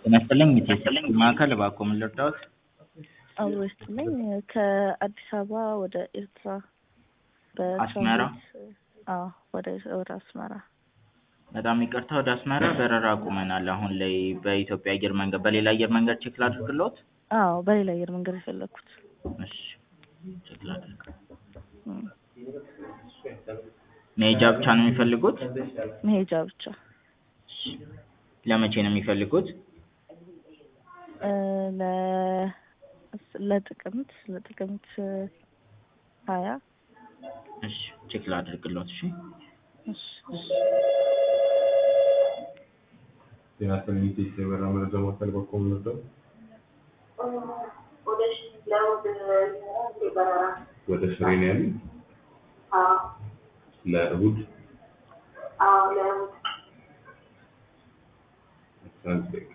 ጤና ይስጥልኝ የቴሌ ማዕከል እባክዎ ምን ልርዳዎት? አብሮ ይስጥልኝ ከአዲስ አበባ ወደ ኤርትራ አስመራ? በትራንዚት አዎ ወደ ወደ አስመራ በጣም ይቅርታ ወደ አስመራ በረራ አቁመናል አሁን ላይ በኢትዮጵያ አየር መንገድ በሌላ አየር መንገድ ቼክ ላድርግልዎት? አዎ በሌላ አየር መንገድ የፈለኩት እሺ ቼክ ላድርግ እም፣ መሄጃ ብቻ ነው የሚፈልጉት? መሄጃ ብቻ ለመቼ ነው የሚፈልጉት? እ ለ ለጥቅምት ለጥቅምት ሀያ እሺ ቼክ ላድርግልዎት እሺ እሺ ጤና ይስጥልኝ የኢትዮጵያ የበረራ መረጃ ማዕከል እባክዎ ምን ልርዳዎት? ወደ ሽሬ ነው ያሉኝ? ለእሁድ? አስራ አንድ ደቂቃ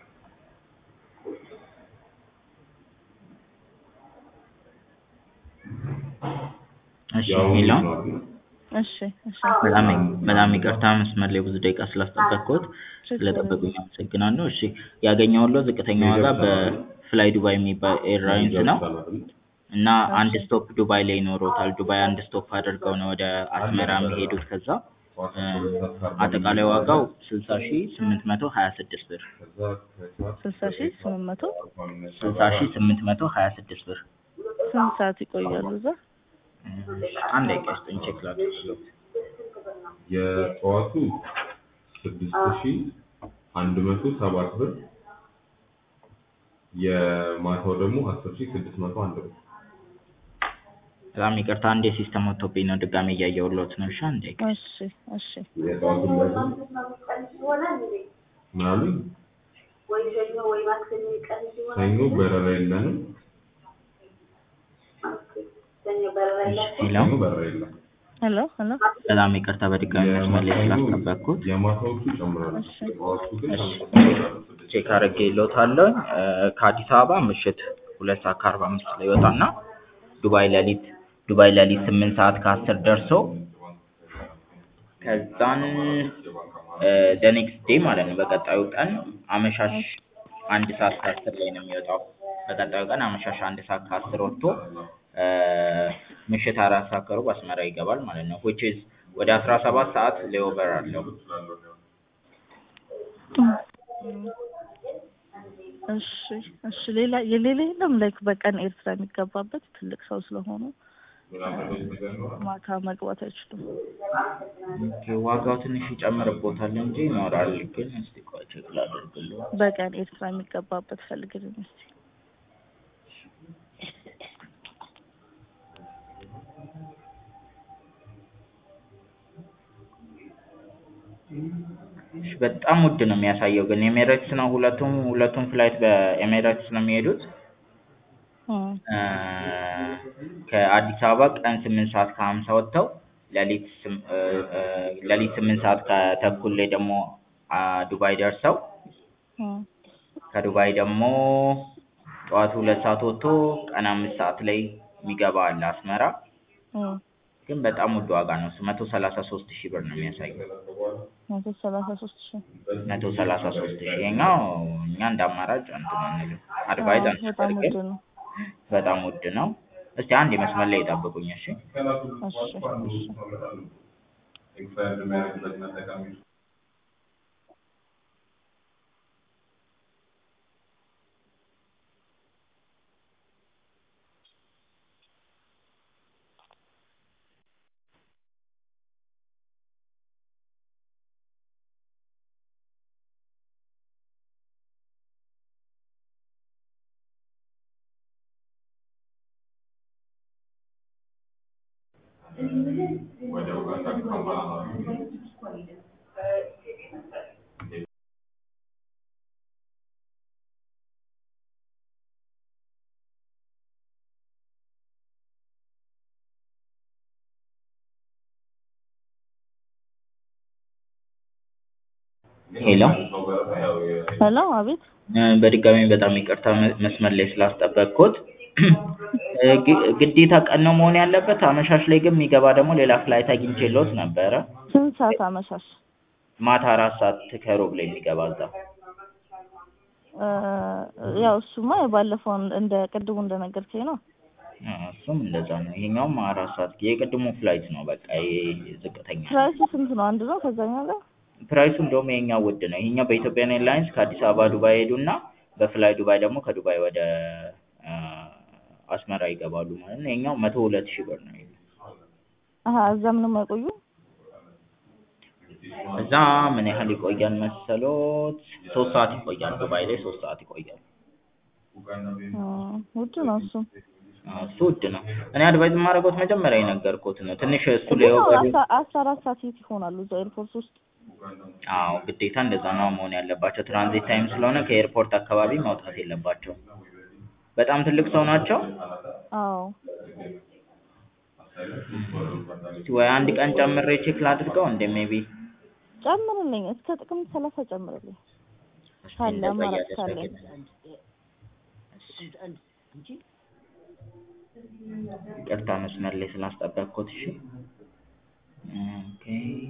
እሺ ያው ሄሎ ነው አይደል? እሺ እሺ በጣም በጣም ይቅርታ መስመር ላይ ብዙ ደቂቃ ስላስጠበቅኩት ችግር ስለጠበቁኝ አመሰግናለሁ። እሺ ያገኘሁልዎት ዝቅተኛ ዋጋ በፍላይ ዱባይ የሚባል ኤርላይንስ ነው እና አንድ ስቶፕ ዱባይ ላይ ይኖሮታል። ዱባይ አንድ ስቶፕ አድርገው ነው ወደ አስመራ የሚሄዱት ከዛ እ አጠቃላይ ዋጋው ስልሳ ሺህ ስምንት መቶ ሀያ ስድስት ብር ስልሳ ሺህ ስምንት መቶ ስልሳ ሺህ ስምንት መቶ ሀያ ስድስት ብር ስንት ሰዓት ይቆያሉ እዛ? አንድ ደቂቃ ይስጡኝ ቼክ ላድርግልዎት። የጠዋቱ ስድስት ሺህ አንድ መቶ ሰባት ብር የማታው ደግሞ አስር ሺህ ስድስት መቶ አንድ ብር በጣም ይቅርታ አንዴ ሲስተም ወጥቶብኝ ነው ድጋሜ እያየሁልዎት ነው። እሺ አንድ ደቂቃ እሺ እሺ የጠዋቱ ላይ ምን አሉኝ? ሰኞ በረራ የለንም። ሄሎ ሰኞ በረራ የለም። ሄሎ ሄሎ በጣም ይቅርታ በድጋሚ መስመር ላይ ስላስጠበቅኩት የማታዎቹ ይጨምራሉ። እሺ የጠዋቱ ግን እሺ ቼክ አድርጌልዎታለሁ። እ ከአዲስ አበባ ምሽት ሁለት ሰዓት ከአርባ አምስት ላይ ይወጣና ዱባይ ሌሊት ዱባይ ሌሊት ስምንት ሰዓት ከአስር ደርሶ ከዛን ደ ኔክስት ዴይ ማለት ነው በቀጣዩ ቀን አመሻሽ አንድ ሰዓት ከአስር ላይ ነው የሚወጣው። በቀጣዩ ቀን አመሻሽ አንድ ሰዓት ከአስር ወጥቶ እ ምሽት አራት ሰዓት ከሩብ አስመራ ይገባል ማለት ነው። which is ወደ አስራ ሰባት ሰዓት ሌኦቨር አለው። እሺ እሺ ሌላ የሌላ የለም ላይክ በቀን ኤርትራ የሚገባበት ትልቅ ሰው ስለሆኑ ማታ መግባት አይችሉም። ኦኬ ዋጋው ትንሽ ይጨምርቦታል እንጂ ይኖራል። ግን እስቲ ቆይ ቼክ ላድርግልዎት። በቀን ኤርትራ የሚገባበት ፈልግልኝ እስቲ። እሺ በጣም ውድ ነው የሚያሳየው ግን ኤሜሬትስ ነው ሁለቱም ሁለቱም ፍላይት በኤሜሬትስ ነው የሚሄዱት። እም እ ከአዲስ አበባ ቀን ስምንት ሰዓት ከሀምሳ ወጥተው ሌሊት ስም እ እ ሌሊት ስምንት ሰዓት ከተኩል ላይ ደግሞ አ ዱባይ ደርሰው እም ከዱባይ ደግሞ ጠዋት ሁለት ሰዓት ወጥቶ ቀን አምስት ሰዓት ላይ የሚገባ አለ አስመራ። እም ግን በጣም ውድ ዋጋ ነው እሱ መቶ ሰላሳ ሶስት ሺህ ብር ነው የሚያሳየው። መቶ ሰላሳ ሶስት ሺህ መቶ ሰላሳ ሶስት ሺህ ይኸኛው እኛ እንደ አማራጭ እንትን አንልም አድቫይዝ አዎ በጣም ውድ አንፈልግም ነው። በጣም ውድ ነው። እስቲ አንድ መስመር ላይ ይጠብቁኝ እሺ። እሺ እሺ ኤክስፓየርድ የሚያደርግበት መጠቀም ወደ ኡጋንዳ ካምፓላ ሄሎ ሄሎ አቤት እ በድጋሚ በጣም ይቅርታ መ- መስመር ላይ ስላስጠበቅኩት እ ግ- ግዴታ ቀን ነው መሆን ያለበት? አመሻሽ ላይ ግን የሚገባ ደግሞ ሌላ ፍላይት አግኝቼልዎት ነበረ። ስንት ሰዓት አመሻሽ? ማታ አራት ሰዓት ከሩብ ላይ የሚገባ እዛ እ ያው እሱማ የባለፈው እንደ ቅድሙ እንደነገርከኝ ነው። አዎ፣ እሱም እንደዛ ነው። ይሄኛውም አራት ሰዓት የቅድሙ ፍላይት ነው። በቃ ይሄ ዝቅተኛ ነው። ፕራይሱ ስንት ነው? አንድ ነው ከዛኛው ጋር? ፕራይሱ እንደውም ይሄኛው ውድ ነው። ይሄኛው በኢትዮጵያን ኤርላይንስ ከአዲስ አበባ ዱባይ ሄዱና በፍላይ ዱባይ ደግሞ ከዱባይ ወደ አ፣ አስመራ ይገባሉ ማለት ነው። ይሄኛው መቶ ሁለት ሺህ ብር ነው። አሀ እዛ ምንም አይቆዩ? እዛ ምን ያህል ይቆያል መሰሎት? ሶስት ሰዓት ይቆያል። ዱባይ ላይ ሶስት ሰዓት ይቆያል። እ ውድ ነው እሱ። አዎ፣ እሱ ውድ ነው። እኔ አድቫይዝ የማደርገው መጀመሪያ የነገርኩት ነው። ትንሽ እሱ ላይ ግን ኦቨር አስራ አስራ አራት ሰዓት የት ይሆናሉ እዛ ኤርፖርት ውስጥ? አዎ ግዴታ እንደዛ ነው መሆን ያለባቸው። ትራንዚት ታይም ስለሆነ ከኤርፖርት አካባቢ መውጣት የለባቸውም። በጣም ትልቅ ሰው ናቸው። አዎ እስቲ ወይ አንድ ቀን ጨምሬ ቼክ ላድርገው እንደ ሜቢ ጨምርልኝ፣ እስከ ጥቅምት ሰላሳ ጨምርልኝ ካለ አማራጭ ካለ። ይቅርታ መስመር ላይ ስላስጠበቅኩት። እሺ ኦኬ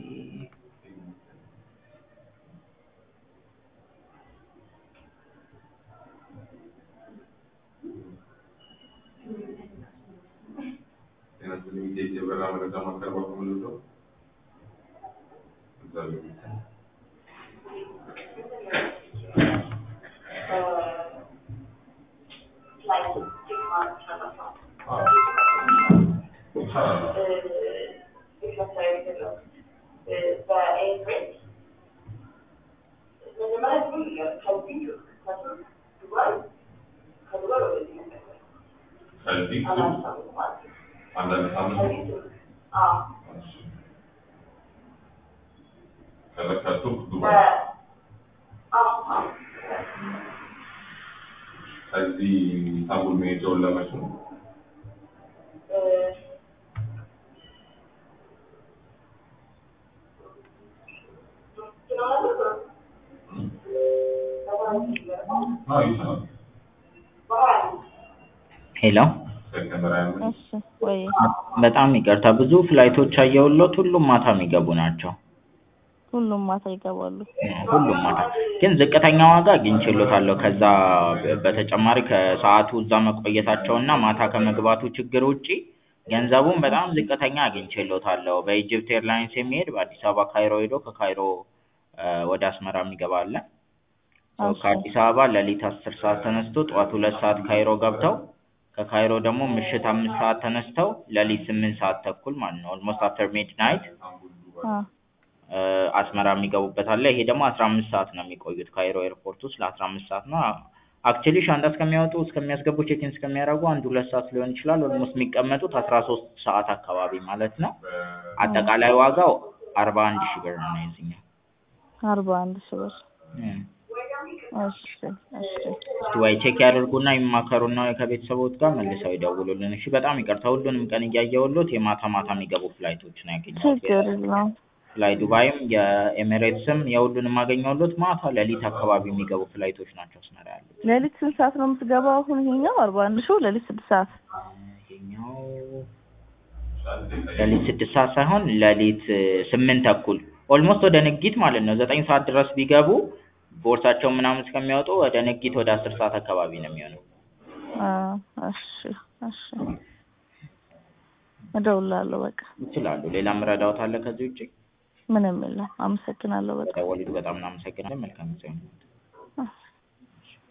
ጤና ይስጥልኝ ኢትዮጵያ የበረራ መረጃ ማዕከል በኩል ምንድነው? እግዚአብሔር ይመስገን። አዎ። ይቻላል። ከዚህ አንዳንድ ሳምንት እሺ። ከዛ ከቱርክ ዱባይ ከዚህ ኢስታንቡል መሄጃውን ለመች ነው? አዎ ይቻላል። ሄሎ ሴፕቴምበር ሃያ አምስት እሺ ወይ በጣም ይቅርታ ብዙ ፍላይቶች አየሁሎት ሁሉም ማታ የሚገቡ ናቸው። ሁሉም ማታ ይገባሉ። ሁሉም ማታ ግን ዝቅተኛ ዋጋ አግኝቼሎታለሁ። ከዛ በተጨማሪ ከሰዓቱ እዛ መቆየታቸውና ማታ ከመግባቱ ችግር ውጪ ገንዘቡን በጣም ዝቅተኛ አግኝቼሎታለሁ። በኢጅፕት ኤርላይንስ የሚሄድ በአዲስ አበባ ካይሮ ሄዶ ከካይሮ እ ወደ አስመራ የሚገባ አለ። ሶ እሺ። ከአዲስ አበባ ሌሊት አስር ሰዓት ተነስቶ ጠዋት ሁለት ሰዓት ካይሮ ገብተው ከካይሮ ደግሞ ምሽት አምስት ሰዓት ተነስተው ሌሊት ስምንት ሰዓት ተኩል ማለት ነው ኦልሞስት አፍተር ሚድናይት አ እ አስመራ የሚገቡበት አለ። ይሄ ደግሞ አስራ አምስት ሰዓት ነው የሚቆዩት ካይሮ ኤርፖርት ውስጥ ለአስራ አምስት ሰዓት ነው። አክቹዋሊ ሻንጣ እስከሚያወጡ እስከሚያስገቡ ቼክኢን እስከሚያደርጉ አንድ ሁለት ሰዓት ሊሆን ይችላል። ኦልሞስት የሚቀመጡት አስራ ሶስት ሰዓት አካባቢ ማለት ነው። አጠቃላይ ዋጋው አርባ አንድ ሺህ ብር ነው የዚህኛው። አርባ አንድ ሺህ ብር። እም። እሺ እሺ እስቲ ወይ ቼክ ያደርጉና ይማከሩና ከቤተሰቦት ጋር መልሰው ይደውሉልን። እሺ በጣም ይቅርታ ሁሉንም ቀን እያየሁሎት የማታ ማታ የሚገቡ ፍላይቶች ነው ያገኘሁት። ችግር የለውም። ፍላይ ዱባይም የኤሚሬትስም የሁሉንም አገኘሁሎት ማታ ሌሊት አካባቢ የሚገቡ ፍላይቶች ናቸው አስመራ ያሉት። ሌሊት ስንት ሰዓት ነው የምትገባው? አሁን ይሄኛው አርባ አንድ ሺው ሌሊት ስድስት ሰዓት ይሄኛው ሌሊት ስድስት ሰዓት ሳይሆን ሌሊት ስምንት ተኩል ኦልሞስት ወደ ንጊት ማለት ነው። ዘጠኝ ሰዓት ድረስ ቢገቡ ቦርሳቸውን ምናምን እስከሚያወጡ ወደ ንጊት ወደ አስር ሰዓት አካባቢ ነው የሚሆነው። አ እሺ እሺ እደውላለሁ። በቃ ይችላሉ። ሌላም ረዳዎት አለ ከዚህ ውጭ? ምንም የለም። አመሰግናለሁ በጣም ደወሉት። በጣም እናመሰግናለን። መልካም ጊዜ ይሁንልዎት። እሺ